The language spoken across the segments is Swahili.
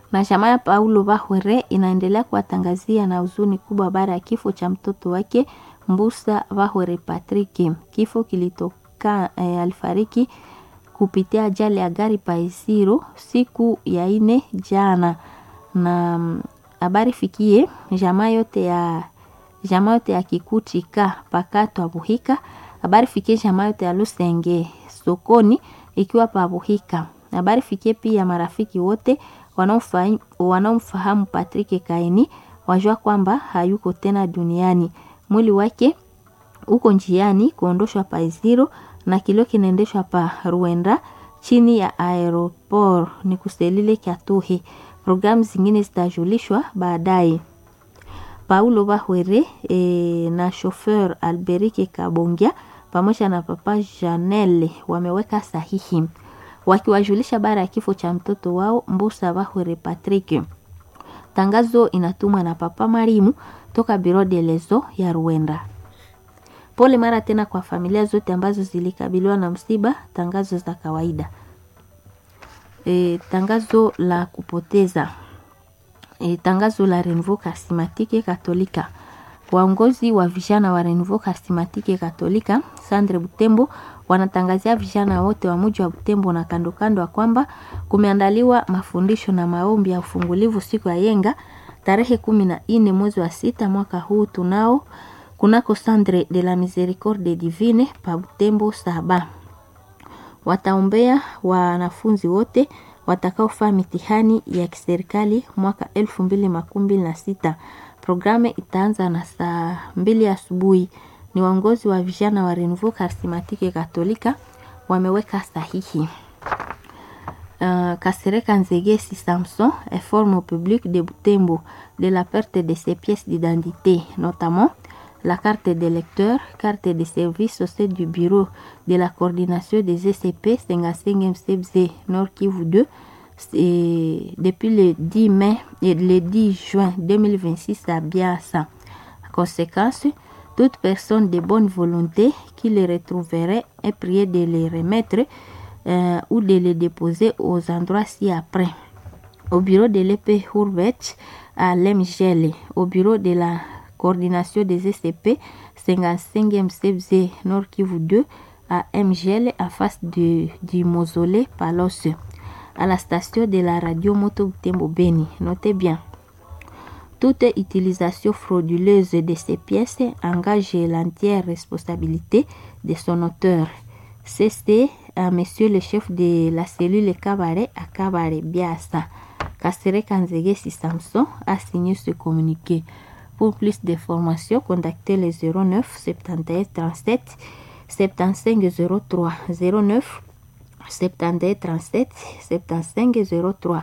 na jamaa ya Paulo Bahwere inaendelea kuwatangazia na huzuni kubwa baada ya kifo cha mtoto wake Mbusa Bahwere Patrick. Kifo kilitoka eh, alifariki kupitia ajali ya gari Paisiro siku ya ine jana, na habari fikie jamaa yote ya jamaa yote ya Kikuchika pakato Buhika. Habari fikie jamaa yote ya Lusenge sokoni ikiwa pa Buhika. Habari fikie pia marafiki wote wanaomfahamu Patrick Kaini wajua kwamba hayuko tena duniani. Mwili wake uko njiani kuondoshwa pa Iziro na kilio kinaendeshwa pa Ruenda chini ya aeroport ni kuselile Kyatuhi. Programu zingine zitajulishwa baadaye. Paulo Bahwere e, na chauffeur Alberike Kabongia pamoja na papa Janelle wameweka sahihi wakiwajulisha bara ya kifo cha mtoto wao Mbusa Bahwere Patrick. Tangazo inatumwa na papa Marimu toka Biro de Lezo ya Ruenda. Pole mara tena kwa familia zote ambazo zilikabiliwa na msiba. Tangazo za kawaida. E, tangazo la kupoteza e, tangazo la Renouveau Charismatique Katolika. Waongozi wa vijana wa Renouveau Charismatique Katolika Sandre Butembo wanatangazia vijana wote wa mji wa Butembo na kando kando kwamba kumeandaliwa mafundisho na maombi ya ufungulivu siku ya yenga tarehe kumi na nne mwezi wa sita mwaka huu tunao kunako Sandre de la Misericorde Divine pa Butembo saba. Wataombea wanafunzi wote watakaofaa mitihani ya kiserikali mwaka elfu mbili makumi mbili na sita. Programu itaanza na saa mbili asubuhi. Ni waongozi wa vijana wa Renouveau Charismatique Katolika wameweka sahihi. Uh, Kasereka Nzegesi Samson informe au public de Butembo de la perte de ses pièces d'identité, notamment la carte de lecteur, carte de service au sein du bureau de la coordination des ECP 55e CBZ Nord Kivu 2 et depuis le 10 mai et le 10 juin 2026 à Biassa. Conséquence, toute personne de bonne volonté qui les retrouverait est priée de les remettre euh, ou de les déposer aux endroits ci-après. Au bureau de l'épée Hurvet à Lemgele, au bureau de la coordination des SCP 55e CFZ Nord Kivu 2 à MGL en face de, du mausolée Palos à la station de la radio Moto Butembo Beni. Notez bien. Toute utilisation frauduleuse de ces pièces engage l'entière responsabilité de son auteur. C'est à monsieur le chef de la cellule Cabaret à Cabaret Biasa. Kassere Kanzege Samson a signé ce communiqué. Pour plus d'informations, contactez le 09 71 37 75 03 09 71 37 75 03.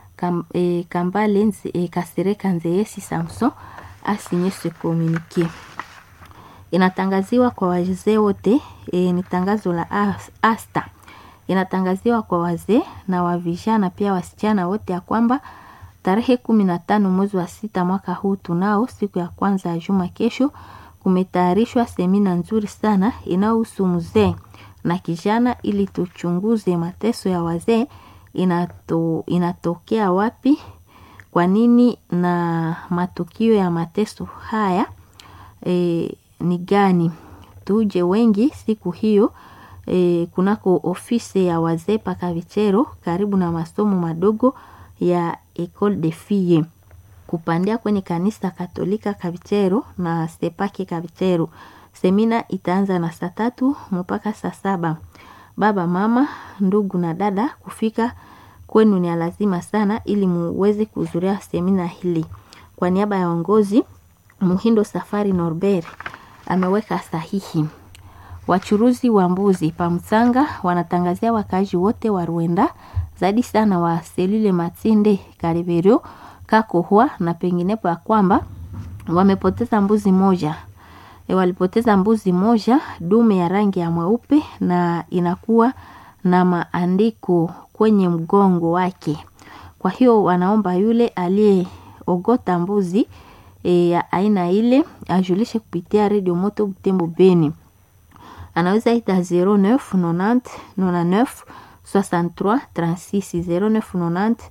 Kambale et Kasere Kanzeyesi Samson a signé ce communiqué. Inatangaziwa kwa wazee wote e, ni tangazo la asta. Inatangaziwa kwa wazee na wavijana pia wasichana wote ya kwamba tarehe kumi na tano mwezi wa sita mwaka huu tunao siku ya kwanza ya juma kesho, kumetayarishwa semina nzuri sana inayohusu mzee na kijana, ili tuchunguze mateso ya wazee inato, inatokea wapi, kwa nini na matukio ya mateso haya e, ni gani. Tuje wengi siku hiyo e, kunako ofisi ya wazee paka Vichero karibu na masomo madogo ya Ecole de Filles kupandia kwenye kanisa Katolika Kavichero na Sepake Kavichero. Semina itaanza na saa tatu mpaka saa saba. Baba, mama, ndugu na dada, kufika kwenu ni lazima sana ili muweze kuhudhuria semina hili. Kwa niaba ya uongozi, Muhindo Safari Norbert ameweka sahihi. Wachuruzi wa mbuzi Pamsanga wanatangazia wakaaji wote wa Rwenda zaidi sana wa selule Matinde Kariberio Kakohwa na penginepo ya kwamba wamepoteza mbuzi moja. E, walipoteza mbuzi moja dume ya rangi ya mweupe na inakuwa na maandiko kwenye mgongo wake. Kwa hiyo wanaomba yule aliyeogota mbuzi e, ya aina ile ajulishe kupitia redio Moto Butembo Beni. Anaweza ita 0990 99 63 36 0990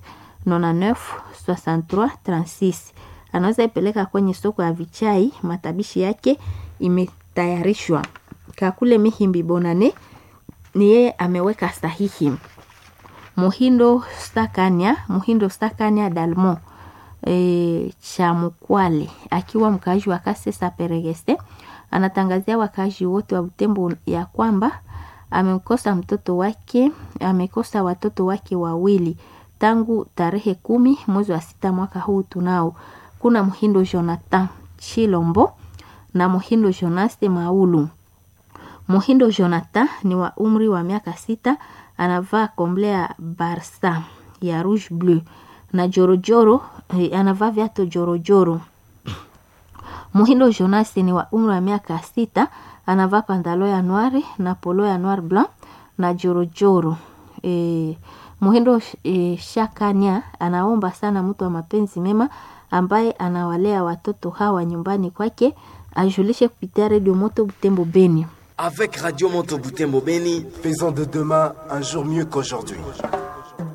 99 63 36 anaweza ipeleka kwenye soko ya vichai matabishi yake imetayarishwa kakule mihimbi bonane ni yeye ameweka sahihi muhindo stakania muhindo stakania dalmo e, cha mkwale akiwa mkaaji wa kasesa peregeste anatangazia wakaaji wote wa butembo ya kwamba amekosa mtoto wake amekosa watoto wake wawili tangu tarehe kumi mwezi wa sita mwaka huu tunao kuna mhindo jonathan chilombo na muhindo jonaste maulu muhindo jonathan ni wa umri wa miaka sita anavaa komble ya barsa ya rouge bleu na jorojoro eh, anavaa viato jorojoro muhindo jonas ni wa umri wa miaka sita anavaa pandalo ya noire na polo ya noir blanc na jorojoro e, muhindo e, shakania anaomba sana mtu wa mapenzi mema ambaye anawalea watoto hawa nyumbani kwake ajulishe kupitia redio moto butembo beni Avec Radio Moto Butembo Beni, Faisons de demain un jour mieux qu'aujourd'hui.